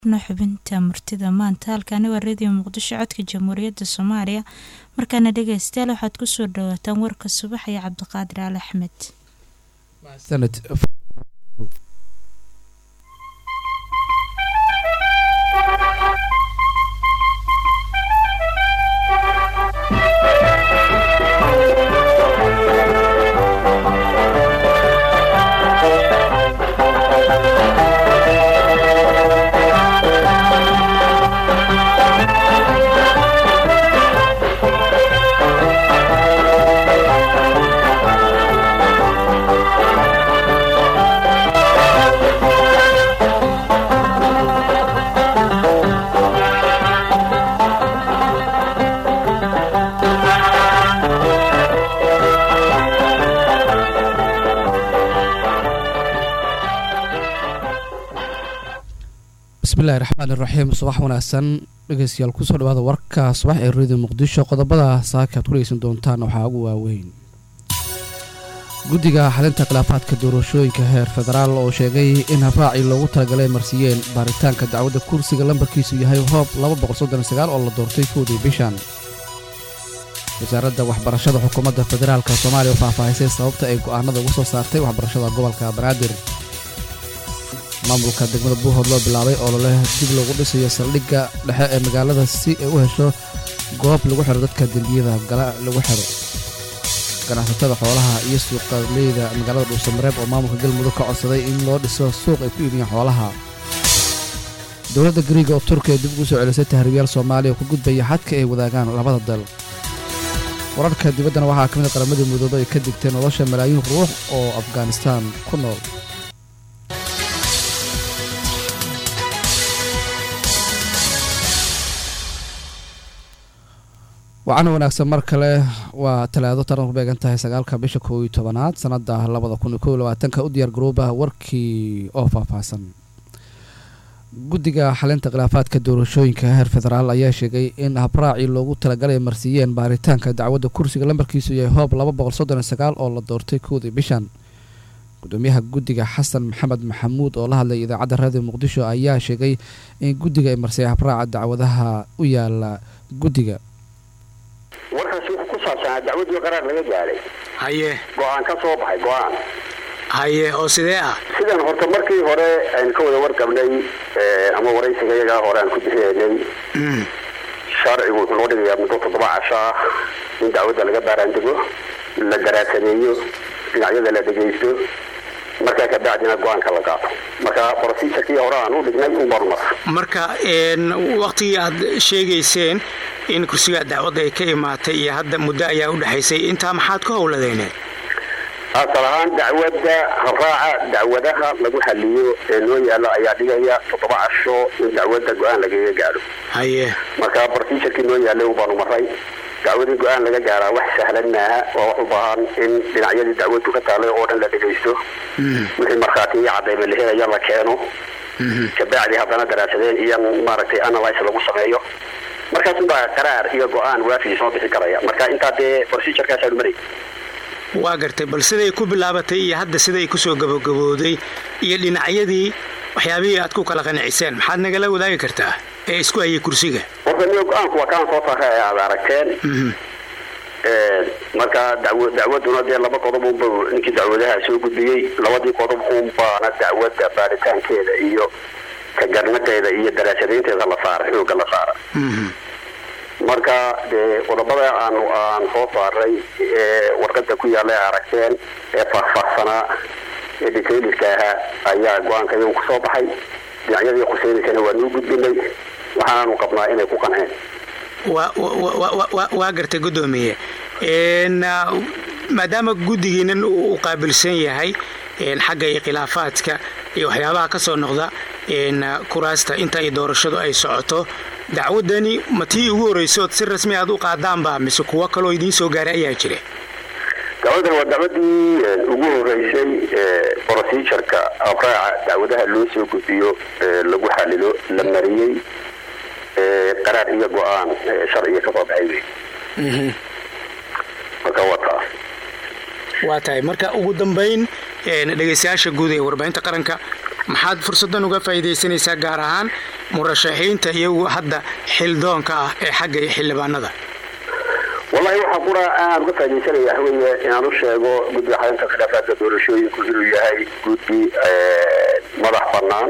xubinta murtida maanta halkaani waa radio muqdisho codka jamhuuriyadda soomaaliya markaana dhegeystayaal waxaad kusoo dhawaataan warka subax iyo cabdiqaadir al axmed bismillahi raxmaan iraxiim subax wanaagsan dhegeystayaal kusoo dhawaada warka subax ee radio muqdisho qodobada saaka aad ku dhegeysan doontaan waxaa ugu waaweyn guddiga xalinta khilaafaadka doorashooyinka heer federaal oo sheegay in habraacii loogu talagalay marsiiyeen baaritaanka dacwadda kursiga lambarkiisu yahay hoob oo la doortay koodii bishan wasaaradda waxbarashada xukuumadda federaalka soomaaliya oo faahfaahisay sababta ay go'aanada ugu soo saartay waxbarashada gobolka banaadir maamulka degmada buuhood loo bilaabay oo loleh dib loogu dhisayo saldhigga dhexe ee magaalada si ay u hesho goob lagu xiro dadka dembiyada gala lagu xiro ganacsatada xoolaha iyo suuqaleyda magaalada dhuusamareeb oo maamulka galmudug ka codsaday in loo dhiso suuq ay ku iibiyaan xoolaha dowladda gariiga oo turkiya dib ugu soo celisay tahriibyaal soomaaliya oo ka gudbaya xadka ay wadaagaan labada dal wararka dibaddana waxaa ka mid a qaramadii mudoobe ay ka digtay nolosha malaayiin ruux oo afghanistaan ku nool wacana wanaagsan mar kale waa talaado taran ku beegan tahay sagaalka bisha koow iyo tobanaad sanada labada kun iyo kow iyo labaatanka u diyaar garooba warkii oo faahfaahsan guddiga xalinta khilaafaadka doorashooyinka heer federaal ayaa sheegay in habraacii loogu talagalay marsiiyeen baaritaanka dacwadda kursiga lambarkiisu yahay hoob oo la doortay koodii bishan gudoomiyaha guddiga xasan maxamed maxamuud oo la hadlay idaacadda radio muqdisho ayaa sheegay in guddiga ay marsiyay habraaca dacwadaha u yaala guddiga warkaasi wuxuu ku saabsanaa dacwadii qaraar laga gaaray haye go-aan ka soo baxay go-aan haye oo sidee ah sidan horta markii hore aynu ka wada wargabnay ama waraysiga iyagaa hore aan ku bixinaynay sharcigu wuxuu noo dhigayaa muddo toddoba casho ah in dacwadda laga baaraandego la garaadsameeyo dhinacyada la dhegaysto markaa kabacdina go-aanka la qaato marka procedurkii hore aan u dhignay un baanu mara marka waktigii aad sheegayseen in kursigaa dacwadda ay ka imaatay iyo hadda muddo ayaa u dhexaysay intaa maxaad ka howladeen asal ahaan dacwadda habraaca dacwadaha lagu xaliyo ee noo yaalo ayaa dhigaya toddoba casho in dacwadda go-aan lagaga gaadho haye marka procedurkii noo yaalay un baanu maray dacwadii go-aan laga gaaraa wax sahlan maaha waa wax u baahan in dhinacyadii dacwaddu ka taalay oo dhan la dhegaysto wixii markhaatiyo cadayba la helaya la keeno kabacdi haddana daraasadeen iyo maaragtay analyse lagu sameeyo markaasunbaa qaraar iyo go-aan waafi soo bixi karaya marka intaa dee procedurkaasaanu maray waa gartay bal siday ku bilaabatay iyo hadda siday kusoo gabagabooday iyo dhinacyadii waxyaabihii aad ku kala qanaciseen maxaad nagala wadaagi kartaa ee isku hayay kursiga horta niyo go-aanku waa kaan soo saara ee aad aragteen marka daw dacwaduna dee laba qodob unba ninkii dacwadaha soo gudbiyey labadii qodob unbaana dacwadda baaritaankeeda iyo ka garnaqeeda iyo daraasadaynteeda la saara xooga la saara marka dee qodobada aan aan soo saaray ee warqada ku yaalla ee aragteen ee faahfaahsanaa ee detailska ahaa ayaa go-aanka iyagu kusoo baxay dhinacyadii khuseynaysana waa noo gudbinay waxaanaanu qabnaa inay ku qanceen waa gartay guddoomiye maadaama guddigiinan u qaabilsan yahay xagga iyo khilaafaadka iyo waxyaabaha ka soo noqda kuraasta inta ay doorashadu ay socoto dacwadani ma tii ugu horraysood si rasmi aad u qaadaanba mise kuwo kaloo idiin soo gaaray ayaa jira dacwadan waa dacwadii ugu horeysay procedureka abraaca dacwadaha loo soo gudbiyo lagu xalilo la mariyey qaraar iyo go-aan sharciga ka soo baxay wey marka waa taas waa tahay marka ugu dambayn dhegaystayaasha guud ee warbaahinta qaranka maxaad fursaddan uga faa'iidaysanaysaa gaar ahaan murashaxiinta iyagu hadda xildoonka ah ee xagga iyo xildhibaanada wallahi waxaa qura aan uga faaidaysanaya waxweeye inaan u sheego guddiga xalinta khilaafaadka doorashooyinku inuu yahay guddi madax bannaan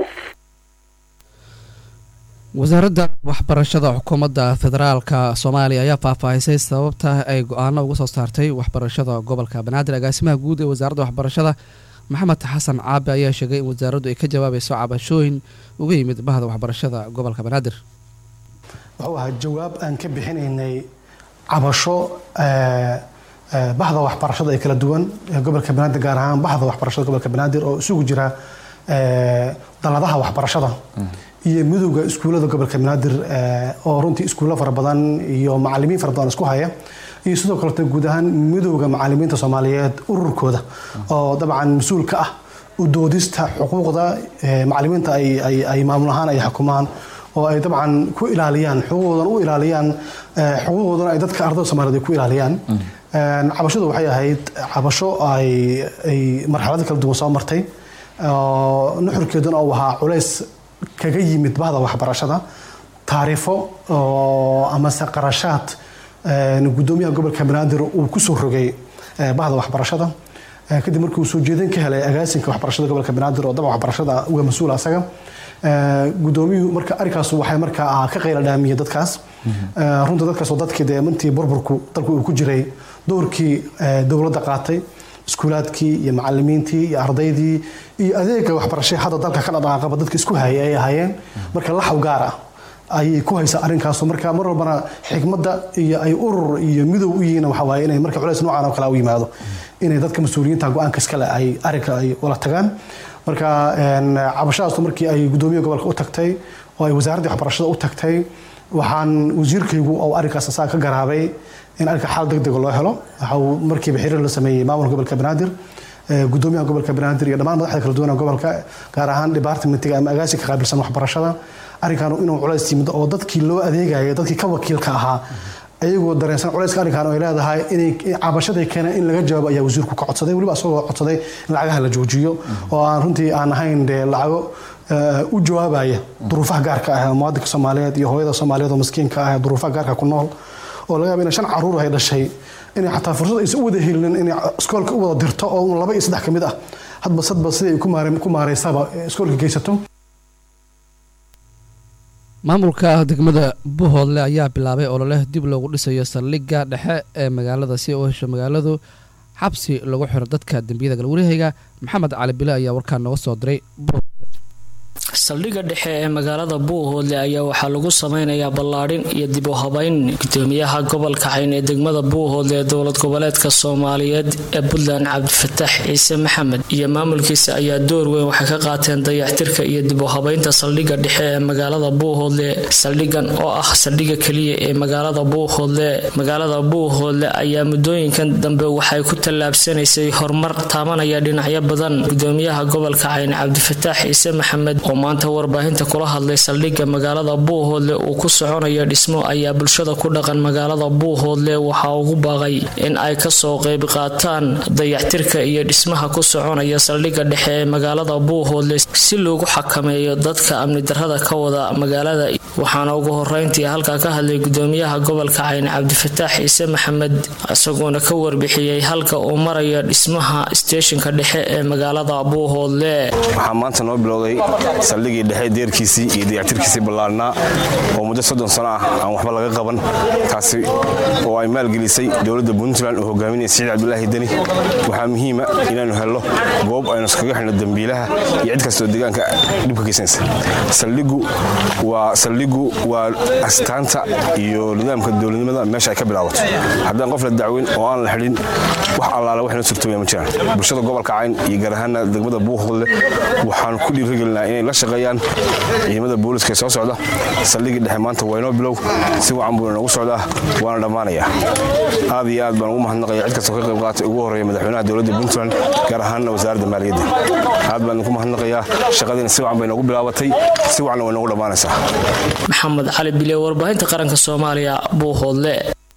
wasaaradda waxbarashada xukuumadda federaalka soomaaliya ayaa faahfaahisay sababta ay go-aano uga soo saartay waxbarashada gobolka banaadir agaasimaha guud ee wasaaradda waxbarashada maxamed xasan caabi ayaa sheegay in wasaaraddu ay ka jawaabayso cabashooyin uga yimid bahda waxbarashada gobolka banaadir wuxuu ahaa jawaab aan ka bixinaynay cabasho bahda waxbarashada ee kala duwan ee gobolka banaadir gaar ahaan bahda waxbarashada gobolka banaadir oo isugu jira daladaha waxbarashada iyo midowda iskuullada gobolka banaadir oo runtii iskuullo fara badan iyo macalimiin fara badan isku haya iyo sidoo kalete guud ahaan midowda macalimiinta soomaaliyeed ururkooda oo dabcan mas-uul ka ah u doodista xuquuqda macalimiinta ay maamul ahaan ay xukumaan oo ay dabcan ku ilaaliyaan xuquuqdoodan u ilaaliyaan xuquuqdoodana ay dadka ardayda soomaliyeed ay ku ilaaliyaan cabashadu waxay ahayd cabasho ay marxalado kala duwan soo martay nuxurkeeduna uu ahaa culays kaga yimid bahda waxbarashada taariifo amase qarashaad gudoomiyaha gobolka banaadir uu kusoo rogay bahda waxbarashada kadib markii uu soo jeedin ka helay agaasinka waxbarashada gobolka banaadir oo daba waxbarashada uga mas-uul asaga gudoomiyuhu marka arrinkaas waxay markaa ka qayla dhaamiyey dadkaas runta dadkaas oo dadkii dee mintii burburku dalku uu ku jiray doorkii dowladda qaatay iskuulaadkii iyo macalimiintii iyo ardaydii iyo adeega waxbarashay hadda dalka ka dhadhaaqaba dadka isku hayay ay ahaayeen marka laxaw gaar ah ayay ku haysaa arrinkaasu marka mar walbana xikmadda iyo ay urur iyo midow u yihiin waxa waaye inay marka culays noocan oo kale u yimaado inay dadka mas-uuliyiinta go-aanka iskale ay arrinka ay wala tagaan marka cabashadaasu markii ay gudoomiyaha gobolka u tagtay oo ay wasaaraddii waxbarashada u tagtay waxaan wasiirkaygu oo arrinkaas asaga ka garaabay in arrinka xaal deg dega loo helo waxa uu markiiba xiriir la sameeyey maamulka gobolka banaadir gudoomiyaha gobolka banaadir iyo dhammaan madaxda kala duwan gobolka gaar ahaan departmentiga ama agaasinka qaabilsan waxbarashada arrinkan inuu culays yimid oo dadkii loo adeegaya dadkii ka wakiilka ahaa ayagoo dareensan culayska arrinkan ay leedahay inay cabashaday keeneen in laga jawaabo ayaa wasiirku ka codsaday weliba asagoo codsaday in lacagaha la joojiyo oo aan runtii aan ahayn dee lacago u jawaabaya duruufaha gaarka ah muwaadinka soomaaliyeed iyo hooyada soomaaliyeed oo maskiinka ah duruufaha gaarka ku nool oo laga yaaba inay shan caruur ay dhashay inay xataa fursad aysan u wada helinin inay iskoolka u wada dirto oo laba iyo saddex ka mid ah hadba sadba siday ku maareysaba iskoolka geysato maamulka degmada buhoodle ayaa bilaabay ololeh dib loogu dhisayo saldhigga dhexe ee magaalada si u hesho magaaladu xabsi lagu xiro dadka dembiyada galwareehayga maxamed cali bile ayaa warkaa nooga soo diray saldhigga dhexe ee magaalada buuhoodle ayaa waxaa lagu sameynayaa ballaadhin iyo dib u habayn gudoomiyaha gobolka cayn ee degmada buuhoodle ee dowlad goboleedka soomaaliyeed ee puntland cabdifataax ciise maxamed iyo maamulkiisa ayaa door weyn waxay ka qaateen dayactirka iyo dib u habaynta saldhigga dhexe ee magaalada buuhoodle saldhiggan oo ah saldhigga keliya ee magaalada buuhoodle magaalada buuhoodle ayaa muddooyinkan dambe waxay ku tallaabsanaysay horumar taabanaya dhinacyo badan gudoomiyaha gobolka cayn cabdifataax ciise maxamed oo maanta warbaahinta kula hadlay saldhigga magaalada buuhoodle uu ku soconayo dhismo ayaa bulshada ku dhaqan magaalada buuhoodle waxaa ugu baaqay in ay kasoo qayb qaataan dayactirka iyo dhismaha ku soconaya saldhigga dhexe ee magaalada buuhoodle si loogu xakameeyo dadka amni darrada ka wada magaalada waxaana ugu horeyntii halkaa ka hadlay gudoomiyaha gobolka cayn cabdifataax ciise maxamed isagoona ka warbixiyey halka uu marayo dhismaha steeshinka dhexe ee magaalada buuhoodle saldhigii dhexe deerkiisii iyo dayactirkiisii ballaarnaa oo muddo soddon sano ah aan waxba laga qaban taasi oo ay maalgelisay dowladda puntland oo hogaaminaya siciid cabdulaahi deni waxaa muhiima inaannu helno goob aynu iskaga xidhno dembiilaha iyo cid kastoo deegaanka dhibka geysanaysa saldhigu waa saldhigu waa astaanta iyo nidaamka dowladnimada meesha ay ka bilaabato haddaan qof la dacweyn oo aan la xidhin wax allaala wax noo surtooya ma jiraan bulshada gobolka cayn iyo gaar ahaana degmada buuqhodle waxaan ku dhiirigelinaa inay la shaqeeyaan ciidamada booliska ee soo socda saldhigii dhexe maanta waa inoo bilow si wacan buu inoogu socdaa waana dhammaanayaa aad iyo aad baan ugu mahadnaqaya cid kastoo ka qayb qaatay ugu horreeya madaxweynaha dowladda puntland gaar ahaanna wasaaradda maaliyadda aad baan idinku mahadnaqayaa shaqadiina si wacan bay noogu bilaabatay si wacanna way noogu dhammaanaysaa maxamed cali bile warbaahinta qaranka soomaaliya buuhoodle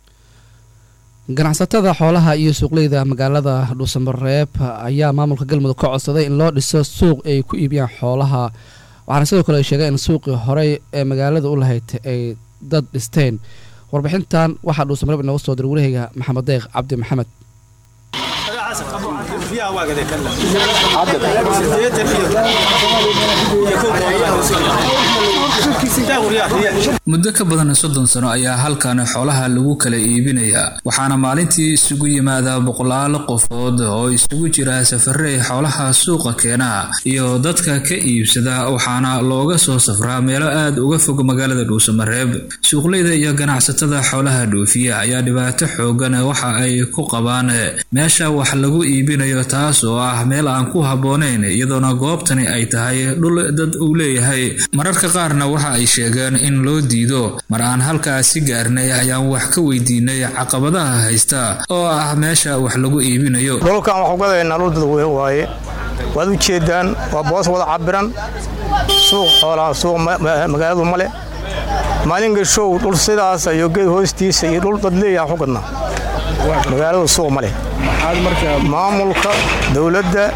ganacsatada xoolaha iyo suuqleyda magaalada dhuusamareeb ayaa maamulka galmudug ka codsaday in loo dhiso suuq ay ku iibiyaan xoolaha waxaana sidoo kale ay sheegeen in suuqii horey ee magaalada u lahayd ay dad dhisteen warbixintan waxaa dhuusamareeb inooga soo diray waraheyga maxamed deeq cabdi maxamed muddo ka badan soddon sano ayaa halkan xoolaha lagu kala iibinayaa waxaana maalintii isugu yimaada boqolaal qofood oo isugu jira safarey xoolaha suuqa keena iyo dadka ka iibsada waxaana looga soo safraa meelo aad uga fog magaalada dhuusamareeb suuqleyda iyo ganacsatada xoolaha dhoofiya ayaa dhibaato xoogan waxa ay ku qabaan meesha wax lagu iibinayo taas oo ah meel aan ku habboonayn iyadoona goobtani ay tahay dhul dad uu leeyahay mararka qaarna waxa ay sheegeen in loo diido mar aan halkaasi gaarnay ayaan wax ka weydiinay caqabadaha haysta oo ah meesha wax lagu iibinayo dhulkan waxu gadaynaa dhul dadweyne waaye waad u jeedaan waa boos wada cabiran suuq xoolaa suuq magaaladu male maalin gashow dhul sidaas iyo geed hoostiisa iyo dhul dad leeyaha waxu gadnaa magaaladu suuq ma leh maamulka dowladda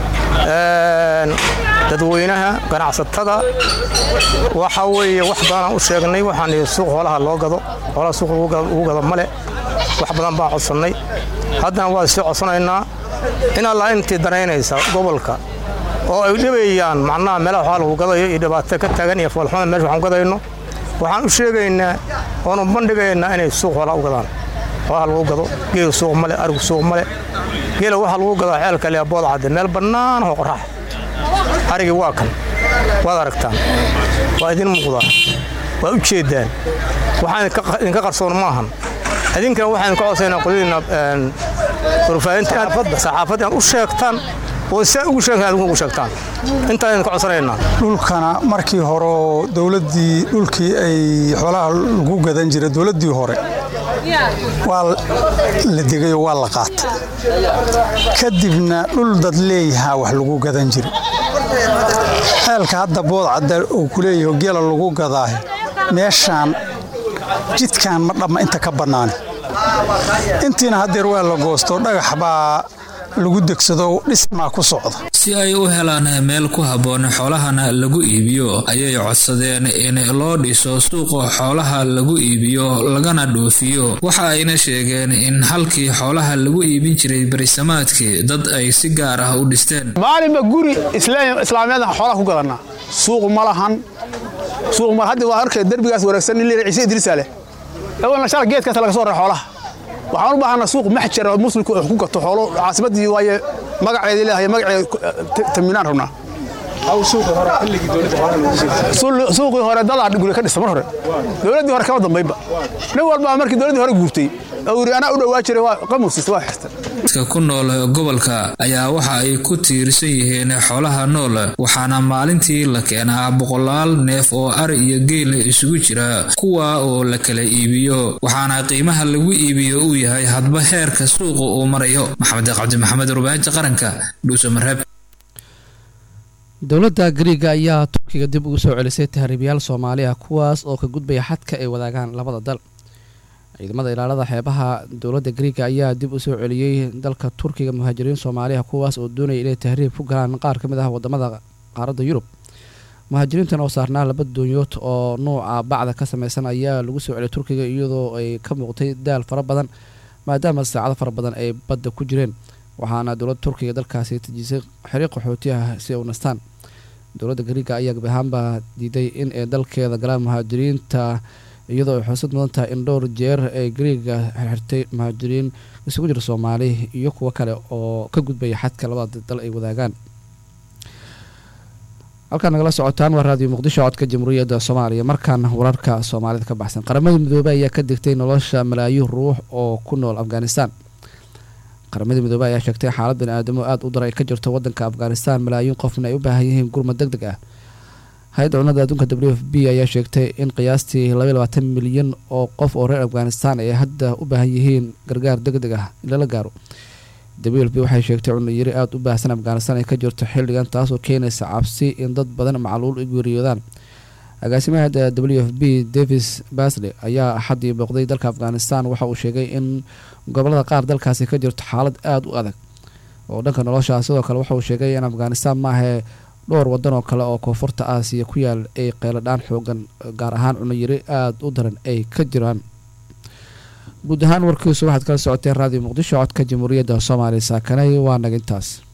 dadweynaha ganacsatada waxa weeye wax badanaan u sheegnay waxaan ihi suuq xoolaha loo gado xoolaha suuq lagu gado male wax badan baan codsannay haddana waa sii codsanaynaa in allaa intii danaynaysa gobolka oo ay dhibayaan macnaha meelaha xoolaha lagu gadayo iyo dhibaato ka taagan iyo foolxumada meesha waxaan gadayno waxaan u sheegaynaa oonu bandhigaynaa inay suuq xoolaha u gadaan xoolaha lagu gado geelu suuq male arigu suuq male geela waxaa lagu gadaa ceelka leebood cadde meel bannaan oo qorax arigii waa kan waad aragtaan waa idin muuqdaa waad u jeeddaan waxaan idinka qarsoon maahan idinkana waxaan idinka codsaynaa qoladiina warfaahinta saxaafadda inaad u sheegtaan oo saa ugu sheegtaan ugu sheegtaan intaan idinka codsanaynaa dhulkana markii hore oo dowladdii dhulkii ay xoolaha lagu gadan jiray dowladdii hore waa la degayoo waa la qaatay kadibna dhul dad leeyahaa wax lagu gadan jiray ceelka hadda boodcadda uu ku leeyaho geela lagu gadaahe meeshaan jidkan ma dhamma inta ka bannaani intiina haddeer waa la goosto dhagax baa lagu degsado dhismaa ku socda si ay u helaan meel ku habboon xoolahana lagu iibiyo ayay codsadeen in loo dhiso suuqa xoolaha lagu iibiyo lagana dhoofiyo waxa ayna sheegeen in halkii xoolaha lagu iibin jiray barisamaadkii dad ay si gaar ah u dhisteen maalinba guri islaamiyadan xoolaha ku gadannaa suuq ma lahan suuq ma hadda waa arkay derbigaas wareegsan nin leeyahay ciise idriisa leh awalna shala geedkaas laga soo raray xoolaha waxaan u baahanaa suuq maxjar oo muslimku ku gato xoolo caasimadii waaye magaceedii leedahay magaceed taminaan rabnaa suuqii hore dadaa guri ka dhisa mar hore dowladdii hore kama dambaynba nin walbaa markii dowladdii hore guurtay oo yiri anaa u dhowaa jiray waa qamusiisa waa xirta dadka ku nool gobolka ayaa waxa ay ku tiirsan yihiin xoolaha nool waxaana maalintii la keenaa boqolaal neef oo ari iyo geel isugu jira kuwa oo la kala iibiyo waxaana qiimaha lagu iibiyo uu yahay hadba heerka suuqa uu marayo maxamed cabdi maxamed warbaahinta qaranka dhuusamareeb dowladda gariiga ayaa turkiga dib ugu soo celisay tahriibayaal soomaali ah kuwaas oo ka gudbaya xadka ay wadaagaan labada dal ciidamada ilaalada xeebaha dowladda gariiga ayaa dib u soo celiyey dalka turkiga muhaajiriin soomaaliya kuwaas oo doonaya inay tahriib ku galaan qaar ka mid ah wadamada qaaradda yurub muhaajiriintan oo saarnaa laba doonyood oo nuuca bacda ka sameysan ayaa lagu soo celiyay turkiga iyadoo ay ka muuqtay daal fara badan maadaama saacado fara badan ay badda ku jireen waxaana dowladda turkiga dalkaasi tejisay xiriiq qaxooti ah si ay u nastaan dowladda gariiga ayaa gabi ahaanbaa diiday in ay dalkeeda galaan muhaajiriinta iyadoo ay xusid mudan tahay in dhowr jeer ay gariiga xirxirtay muhaajiriin isugu jira soomaali iyo kuwo kale oo ka gudbaya xadka labada dal ay wadaagaan halkaan nagala socotaan waa raadiyo muqdisho codka jamhuuriyadda soomaaliya markaan wararka soomaalida ka baxsan qaramada midoobey ayaa ka digtay nolosha malaayiin ruux oo ku nool afghanistan qaramada midoobey ayaa sheegtay xaalad bani-aadamo aada u dar ay ka jirto wadanka afghanistan malaayiin qofna ay u baahan yihiin gurmad deg deg ah hay-adda cunnada adduunka w f b ayaa sheegtay in qiyaastii labaiy labaatan milyan oo qof oo reer afghanistan ay hadda u baahan yihiin gargaar deg deg ah in lala gaaro w f b waxay sheegtay cunno yari aada u baahsan afghanistan ay ka jirto xilligan taasoo keenaysa cabsi in dad badan macluul u geeriyoodaan agaasimaha w f b davis basley ayaa axaddii booqday dalka afghanistan waxa uu sheegay in gobolada qaar dalkaasi ka jirto xaalad aada u adag oo dhanka nolosha sidoo kale waxa uu sheegay in afghanistan maahae dhowr wadan oo kale oo koonfurta aasiya ku yaal ay qeyladhaan xoogan gaar ahaan cunayiri aada u daran ay ka jiraan guud ahaan warkiisu waxaad kala socoteen raadiyo muqdisho codka jamhuuriyadda soomaaliya saakanay waa nagintaas